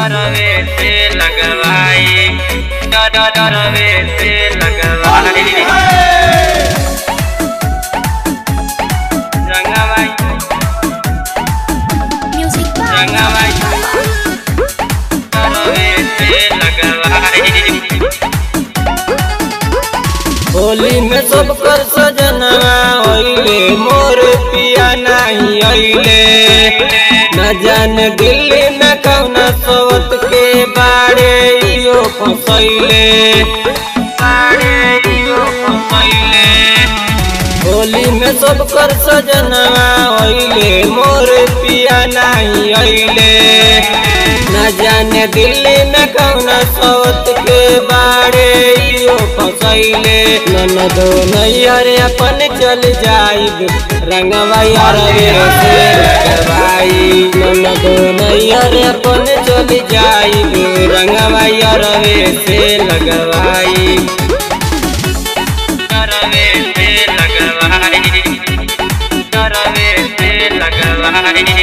डरवे से लगवाई डर डरवे से लगवाई रंगवाई Music by रंगवाई डरवे से लगवाई होली में सब कर सजनवा होइले मोर पिया नहीं अइले न जान दिल्ली में कौना सोवत के बारे इयो फसैले बाड़े इयो फसैले होली में सब कर सजनवा होइले मोर पिया नहीं अइले न जाने दिल्ली में कौना सोवत के बारे इयो फसैले ननदो नैयर अपन चल जाइब रंगवा अरवे से लगवाई ननदो नैयर अपन चल जाइब रंगवा अरवे से लगवाई डरवे से लगवाई डरवे से लगवाई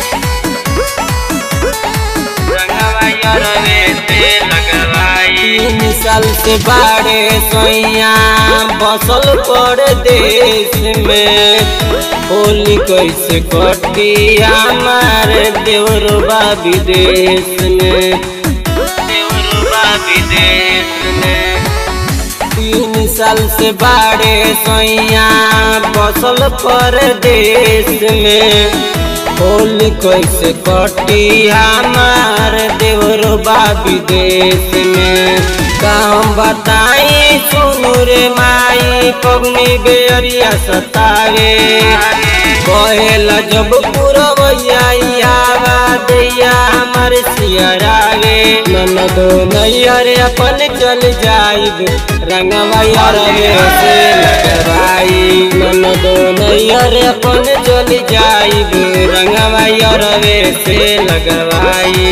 रंगवाई डरवे से लगवाई तीन साल से बाड़े सोइया बसल पर देश में होली कैसे कटी हमार देवरबा विदेश में देवरुबा विदेश में तीन साल से बाड़े सोइया बसल पर देश में होली कैसे कटी हमार देवरबा विदेश में काम बताई सुनु रे माई पगनी बेरिया सतावे कहेला जब पुरवैया आवा दैया हमर सियरावे ननदो नैयर अपन चल जाइब रंगवा अरवे से लगवाई ननदो नैयर अपन चल जाइब रंगवा अरवे से लगवाई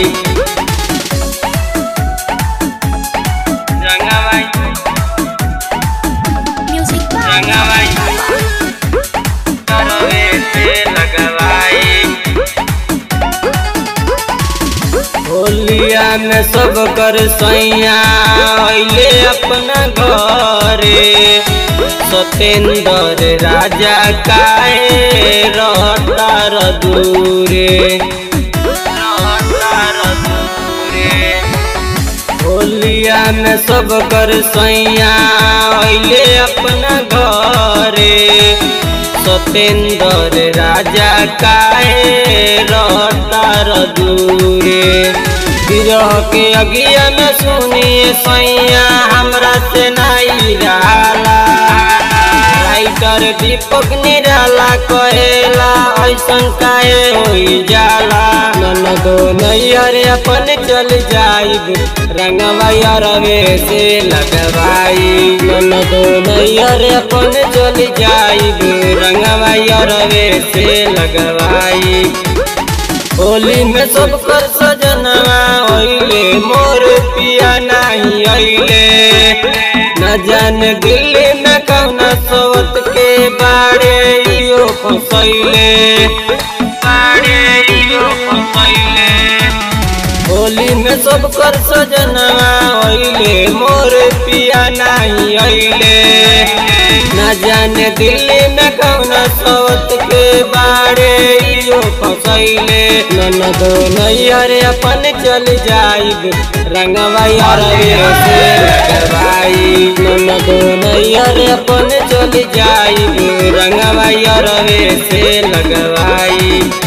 रंगवाई Music by रंगवाई डरवे से लगवाई होलिया में सब कर सैया अइले अपना घरे सतेंद्र राजा काहे रहतार दूरे रहतार दूरे होलिया में सब कर सैया अइले अपना घरे सतेंद्र राजा काहे रहतार दूरे विरह के अगिया में सुनिए सैया हमरा से नहीं रहला राइटर दीपक निराला कहेला ऐसन काहे होई जाला ननदो नैयर अपन चल जाइब रंगवा अरवे से लगवाई ननदो नैयर अपन चल जाइब रंगवा अरवे से लगवाई होली में सब कर सजनवा अइले मोर पिया नहीं अइले न जान दिल्ली में कौना सोवत के बारे इयो फसैले बाड़े इयो फसैले होली में सब कर सजनवा अइले मोर पिया नहीं अइले न जाने दिल्ली में कौना सोवत के बारे इयो फसैले ननदो नैयर अपन चल जाइब रंगवा अरवे से लगवाई ननदो नैयर अपन चल जाइब रंगवा अरवे से लगवाई